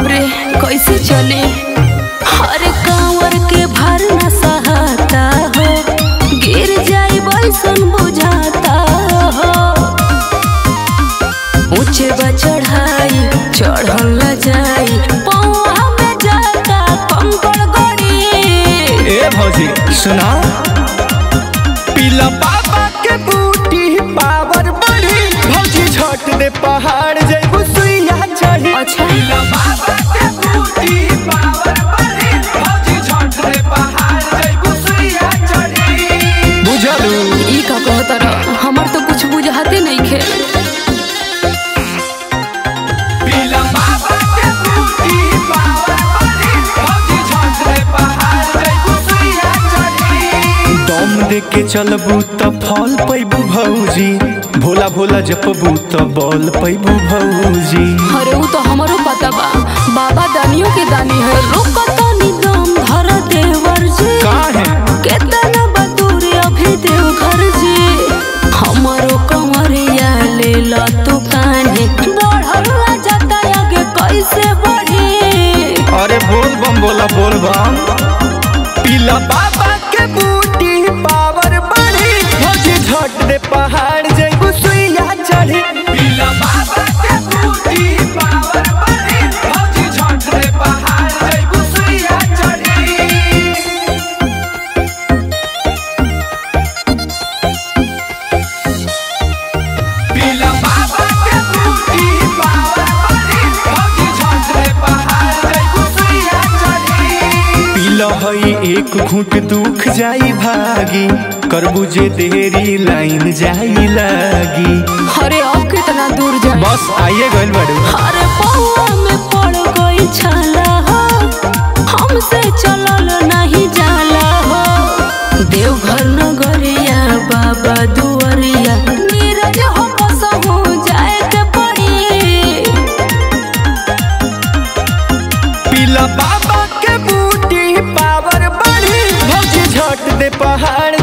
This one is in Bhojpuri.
बाप रे कैसे चले हर कांवर के भर न सहाता हो गिर जाई बैसन बुझाता हो ऊंचे बा चढ़ाई चढ़ल न जाई पौआ में जाता कंकड़ गड़ी ए भौजी सुना पीला बाबा के बूटी पावर बढ़ी भौजी झट दे पहाड़ जइबू सुइया चढ़ी अच्छा। पीला बाबा के बूटी पावर बढ़ी भौजी झट दे पहाड़ जइबू सुइया चढ़ी बुझलू ई का कहता रह हमर तो कुछ बुझाते नहीं खे पीला बाबा के बूटी पावर बढ़ी भौजी झट दे पहाड़ जइबू सुइया चढ़ी दम दे के चलबू त फल पैबू भौजी भोला भोला जपबू त बल पैबू भौजी अरे वो तो हमारो पता बा बाबा दानियों के दानी है रुक तनी दम धर देवर जी काहे केतना बदूर अभी देव घर जी हमारो कंवरिया ले ला तू कान्हे बढ़ल जाता आगे कैसे बढ़ी अरे बोल बम बोला बोल बम पीला बाबा के बूटी पावर बढ़ी भौजी झट दे पहाड़ जइबू सुइया चढ़ी पीला बाबा के बूटी पावर बढ़ी भौजी झट दे पहाड़ जइबू सुइया चढ़ी पीला बाबा के बूटी पावर बढ़ी भौजी झट दे पहाड़ जइबू सुइया चढ़ी पीला हई एक घूंट दुख जाई भागी करबू जे देरी लाइन जाई लागी अरे अब कितना दूर जा बस आइए गइल बड़ू अरे पौआ में पड़ गई छाला हो हमसे चलल नहीं जाला हो देवघर नगरिया बाबा दुआरिया नीरज हो बसहु जाए के पड़ी पीला बाबा के बूटी पावर बढ़ी भौजी झट दे पहाड़